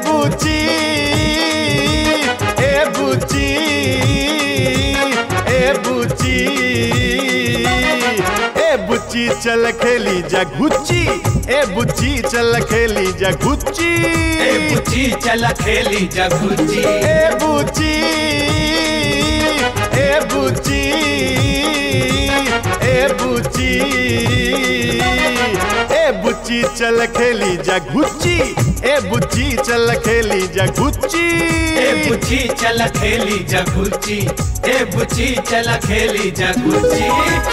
बुची ए बुची ए बुची ए बुची चल खेली जा गुच्ची ए बुची चल खेली जा गुच्ची ए बुच्ची चल खेली जगुच्ची ए बुची ए बुची ए बुची ए बुची चल खेली जा गुच्ची ए बुची चल खेली जा गुच्ची ए बुच्ची चल खेली जगुच्ची ए बुच्ची चल खेली जगुच्ची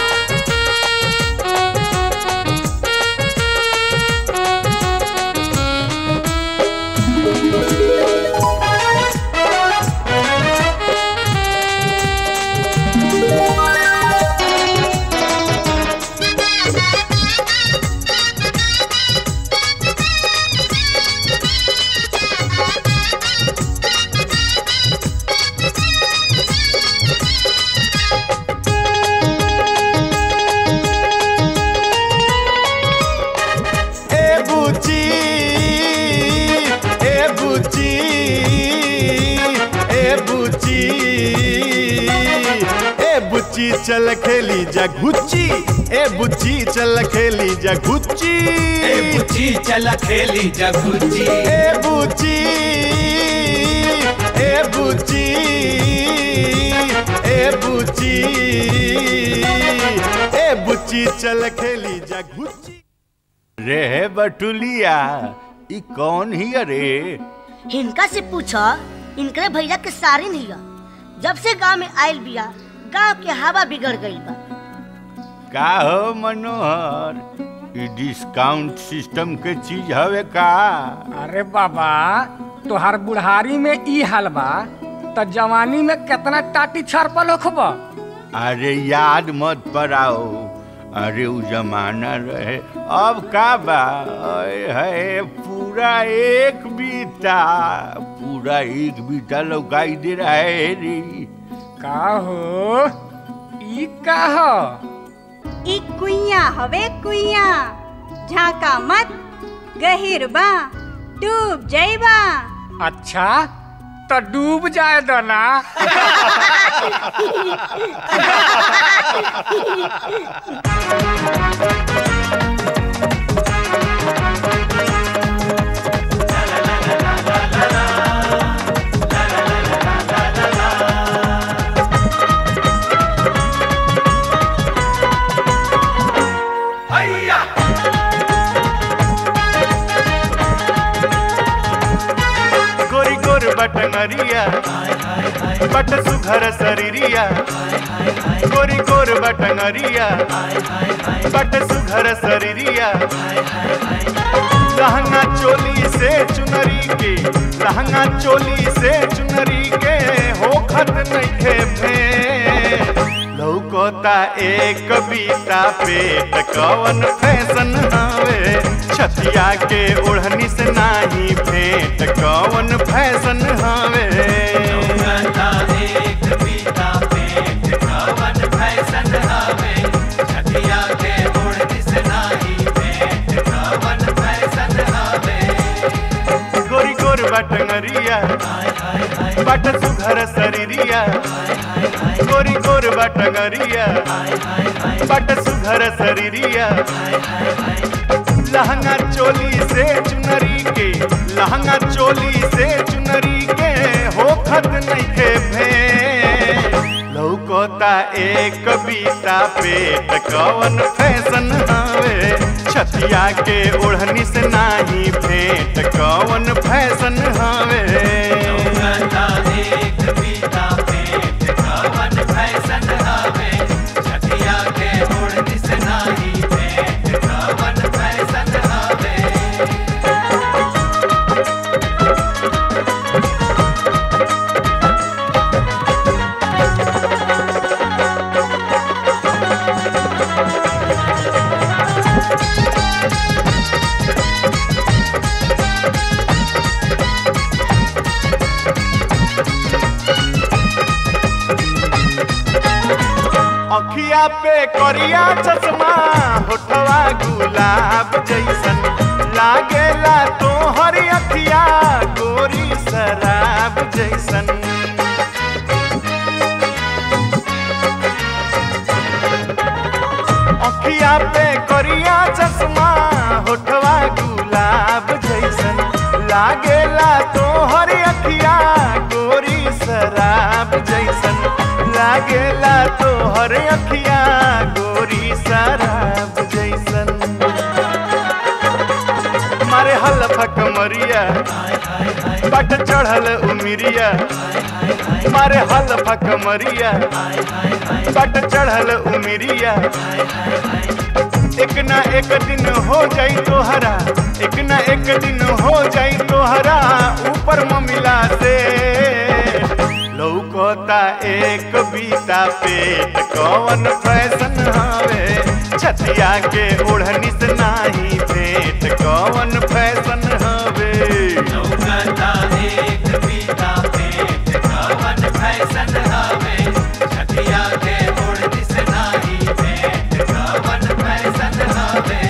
ए बुची ए बुची ए बुची ए बुची चल खेली जा गुच्ची ए बुची चल खेली जा गुच्ची ए बुच्ची चल खेली जगुच्ची ए बुची ए बुची ए बुची ए बुची चल खेली जा गुच्ची रे बटुलिया ई कौन ही रे हिनका से पूछा इनकरे भैया के सारिन हिया जब से गांव में आयल बिया गांव के हवा बिगड़ गई बा का हो मनोहर ई डिस्काउंट सिस्टम के चीज हवे का अरे बाबा तोहार बुढ़ारी में ई हाल बा त जवानी में केतना टाटी छरपल होखब अरे याद मत पड़ाओ अरे उ जमाना रहे अब का बा अय है पूरा एक बीता पूरा एक बीता लौकाई दे रहा है रे का हो ई का हो ई कुइया हवे कुइया झाका मत गहिर बा डूब जइबा अच्छा तो डूब जाए दो ना गोरी गोर बटनरिया बट सुघर शरीरिया गोरी गोर बटनरिया बट सुघर शरीरिया लहंगा चोली से चुनरी के लहंगा चोली से चुनरी के हो खत नइखे फे लौकोता एक कविता पेट कवन फैशन हवे छतिया के ओढ़नी से नाही भेंट कवन फैशन हवे गंगा एक पीता पेट कवन फैशन हवे छतिया के ओढ़नी से नाही पेट कवन फैशन हवे गोरी गोर बटंगरिया बट सुघर शरीरिया गोरी गोर बटंगरिया बट सुघर शरीरिया लहंगा चोली से चुनरी के लहंगा चोली से चुनरी के हो खत नइखे भे लौकोता एक कविता पेट कवन फैशन हवे छतिया के ओढ़नी से नाही भेंट कवन फैशन हवे गंगा एक पीता पेट कवन फैशन हवे छतिया के ओढ़नी से नाही पेट कवन फैशन हवे अखिया पे करिया चश्मा होठवा गुलाब जैसन लागेला तो हर अखिया गोर शराब जैसन अखिया पे करिया चश्मा होठवा गुलाब जैसन लागेला तोहर अखिया गोरी शराब जैसन लागेला तोहर अखिया गोरी शराब जैसन मारे हलफा कमरिया बट चढ़ल उमिरिया मारे हलफा कमरिया बट चढ़ल उमिरिया एक ना एक दिन हो जाई तोहरा एक ना एक दिन हो जाई तोहरा ऊपर ममिला से लौकता एक बीता पेट कौन फैशन हवे छतिया के ओढ़नी से नाही भेंट कौन फैशन हवे लौकता एक बीता पेट कवन फैशन हवे छतिया के ओढ़नी से नाही भेंट कवन फैशन हवे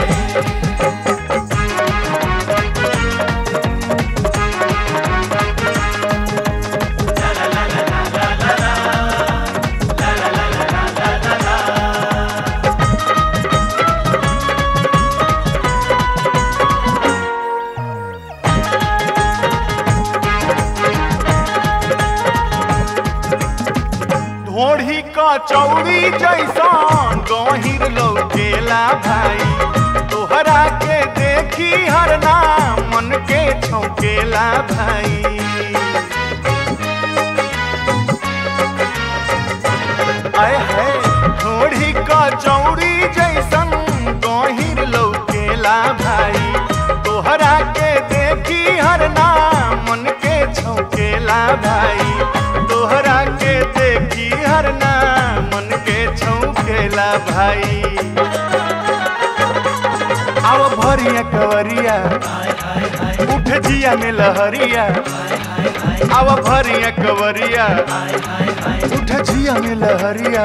ढोढ़ी का चौड़ी जैसन गहिर लौकेला भाई तोहरा के देखी हर नाम मन के छौकेला भाई आय है ढोढ़ी का चौड़ी जैसन गहिर लौकेला भाई तोहरा के देखी हर नाम मन के छौकेला भाई तोहरा के देखी हर नाम मन के छौकेला भाई आओ भरिया कवरिया उठ जिया में लहरिया आओ भरिया कवरिया उठ जिया में लहरिया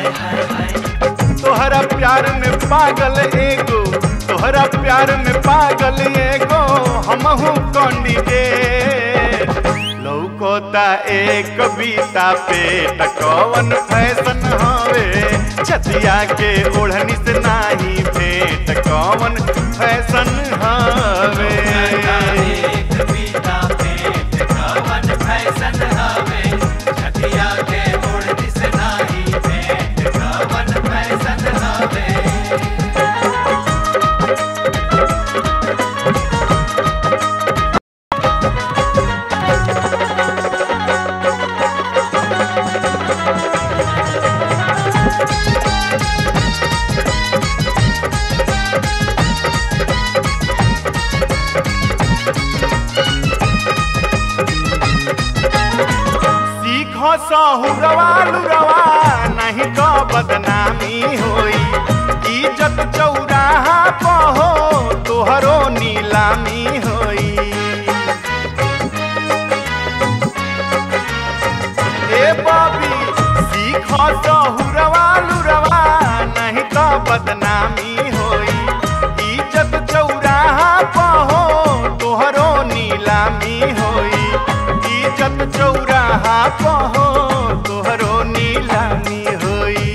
तोहरा प्यार में पागल एगो तोहरा प्यार में पागल एगो हमहू कौंडी के लौकोता एक बीता पेट कौन फैशन हवे छतिया के ओढ़नी से नाही भेंट कौन फैशन हवे एक बीता पेट कवन फैशन हवे छतिया के ओढ़नी से नाही भेंट कवन फैशन हवे सीख सहुरवा लुरवा नहीं तो बदनामी होई इज्जत चौराहा पहो तोहरो नीलामी होई ए बबी सीख सहुरवा लुरवा नहीं तो बदनामी होई इज्जत चौराहा पहो तोहरो नीलामी होई इज्जत चौराहा पहो तोहरो नीलामी होई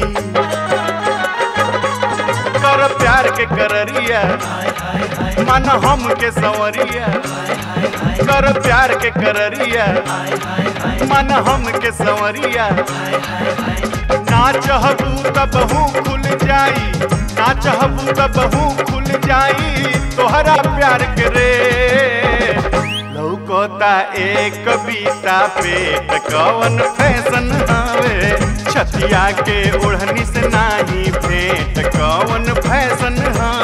कर प्यार के कररिया मन हम के संवरिया कर प्यार के कररिया मन हम के संवरिया ना चाहबू तब हूँ खुल जाई ना चाहबू तब हूँ खुल जाई तोहरा प्यार के रे लौकोता एक बीता पेट कवन फैशन हवे छतिया के ओढ़नी से नाही भेंट कवन फैशन हवे